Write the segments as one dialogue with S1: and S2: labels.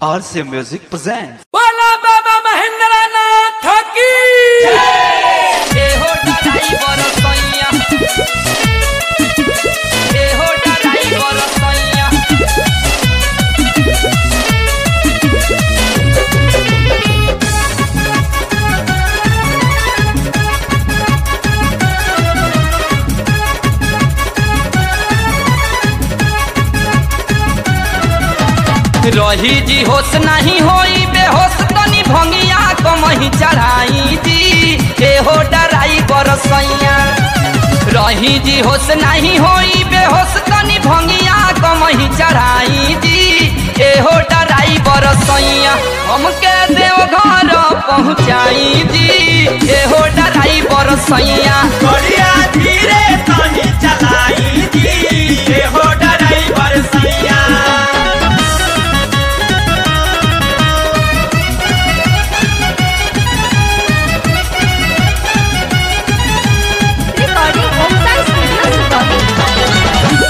S1: RC Music presents.
S2: बोला बाबा महेंद्र नाथ की
S3: ए हो ड्राइवर सैया ए हो ड्राइवर सैया रही जी होश नहीं होई बेहोश तनी भंगिया कमही चढ़ाई जी ए हो ड्राइवर सैया रही जी होश नहीं होई बेहोश तनी भंगिया कमही चढ़ाई जी ए हो ड्राइवर सैया हमके देव घर पहुँचाई जी ए हो ड्राइवर सैया
S4: बढ़िया धीरे तनी चलाई जी ए हो ड्राइवर सैया
S5: Recording Homestyle Studios Recording.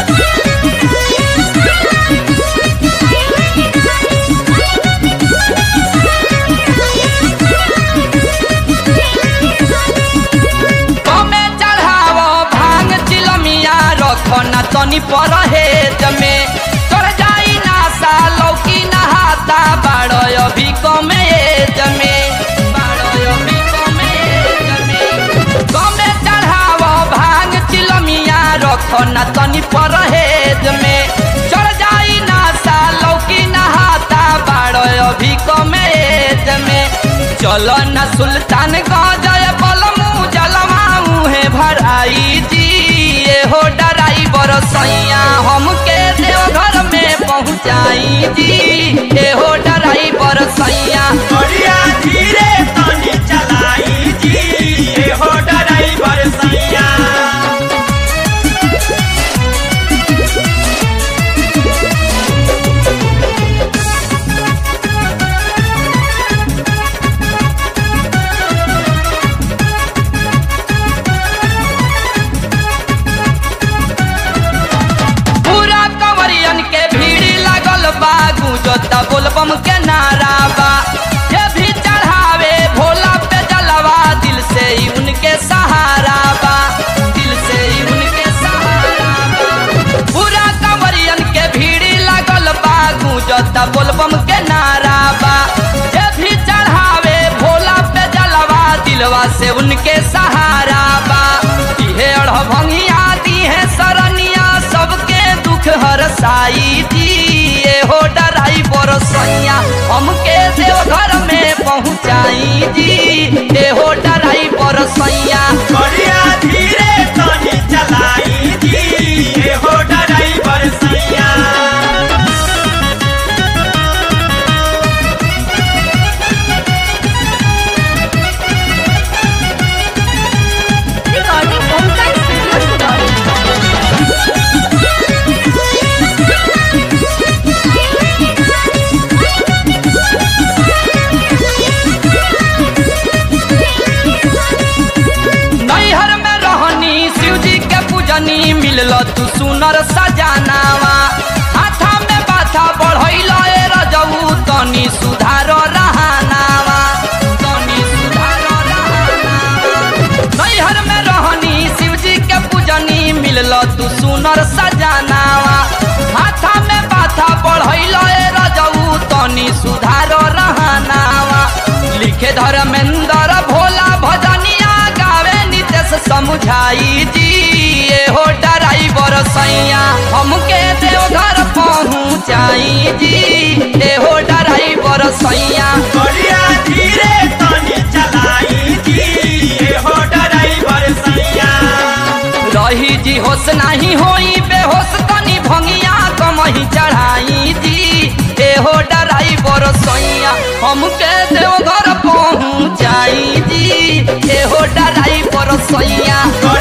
S3: कमे चढ़ावो भांग चिलमिया रखो न तनी परहेज में चढ़ जाई ना सा लौकी नहाता बाड़ो अभी कमे एज में बाड़ो अभी कमे एज में कमे चढ़ावो भांग चिलमिया रखो न तनी परहेज में चढ़ जाई ना सा लौकी नहाता बाड़ो अभी कमे एज में चलो न सुल्तान गजय बलमू जलवा मुहे भराई जी ये हो ड्राइवर सैया हमके देवघर में पहुँचाई जी ये हो ड्राइवर सैया
S4: बढ़िया धीरे तनी चलाई जी ए हो ड्राइवर सैया
S3: पूरा कंवरियन के भीड़ लागल बा गुजता बोलबम के नारा बा ये भी चढ़ावे भोला पे जलवा दिल से ही उनके सहारा बा दिल से ही उनके सहारा बा पूरा कंवरियन के भीड़ लागल बा गुजता बोलबम के नारा बा ये भी चढ़ावे भोला पे जलवा दिलवा से उनके सहारा बा इहे अढ़ भंगिया दी है सरनिया सबके दुख हर साई दी ये हो ड्राइवर सैया हमके देवघर में पहुँचाई जी ये हो ड्राइवर सैया
S4: बढ़िया धीरे तनी चलाई जी ए हो ड्राइवर सैया
S5: Recording Homestyle Studios Recording.
S3: नैहर में रहनी शिव जी के पूजनी मिलल तू सुनर सजानावा हाथा में बाथा बढ़ैल ए रजऊ तनी सुधार रहानावा तनी सुधार रहानावा नैहर में रहनी शिव जी के पूजनी मिलल तू सुनर सजानावा हाथा में बाथा बढ़ैल ए रजऊ तनी सुधार रहानावा लिखे धर्मेंद्र भोला भजनिया गावे नितेश समुझाई जी ये हो ड्राइवर सैया हमके देवघर पहुँचाई जी ये हो ड्राइवर सैया
S4: बढ़िया धीरे तनी चलाई जी ए हो ड्राइवर सैया
S3: रही जी होश नहीं होई बेहोश तनी भंगिया कमही चढ़ाई जी ए हो ड्राइवर सैया हमके देवघर पहुँचाई जी ए हो ड्राइवर सैया
S4: बढ़िया